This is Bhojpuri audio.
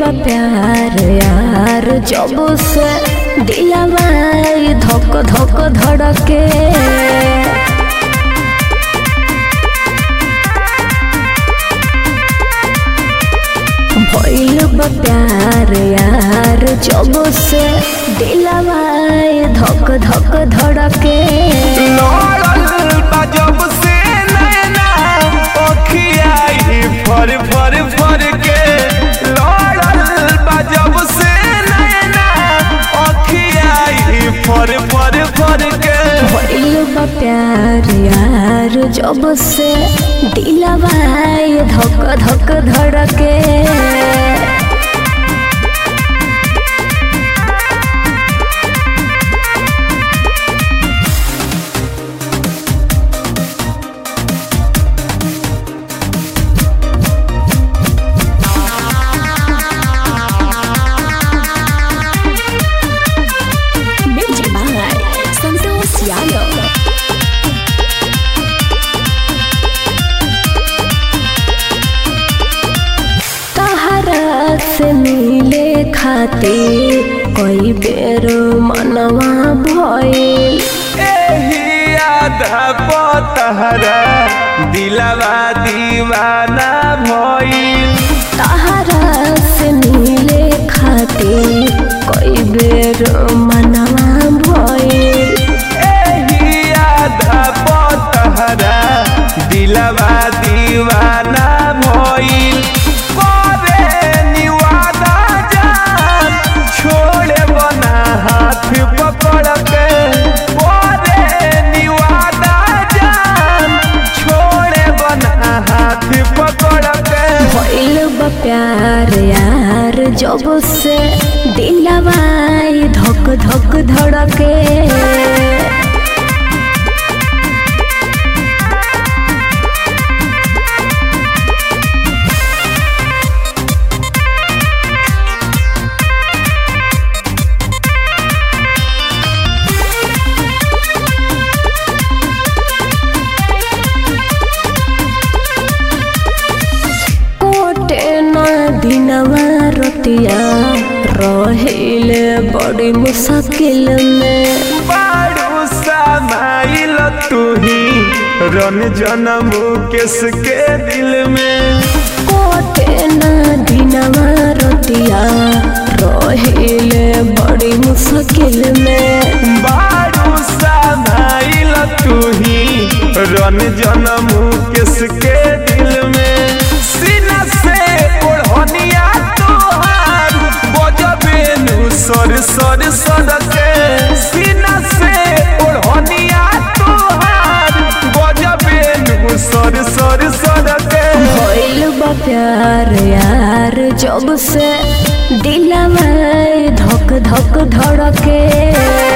बा प्यार यार जब से दिलवा धक धक धड़के भइल बा प्यार यार जब से दिलवा धक धक धड़के लड़ल बा जब से नैना ओखियाई फर फर फर के लड़ल बा जब से नैना ओखियाई फर फर फर के भइल बा प्यार यार जब से दिलवा धक धक धड़के Music by Santos Yano. तहरा से मिले खातिर कई बेर मनवा भइल एही आधा पतहरा दिलवा दीवाना भइल तहरा से मिले खातिर कई बेर मनवा भइल एही आधा पतहरा दिलवा दीवाना भइल करे निवादा जान छोड़े बना हाथ पकड़ के करे निवादा जान छोड़े बना हाथ पकड़ के भइल बा प्यार यार जब से दिलवा धक धक धड़के कोटे न दिनवा रतिया रहिले बड़ी मुश्किल में बारू समाइल तुही रन जनम केस के दिल में कोटे न दिनवा रतिया रहिले बड़ी मुश्किल में बारू समाइल तुही रन जनम केस के दिल में सीना से ओढ़निया तोहार बजबे नु सर सर सर के सीना से ओढ़निया तोहार बजबे नु सर सर सर के भइल बा प्यार यार जब से दिलवा धक धक धड़के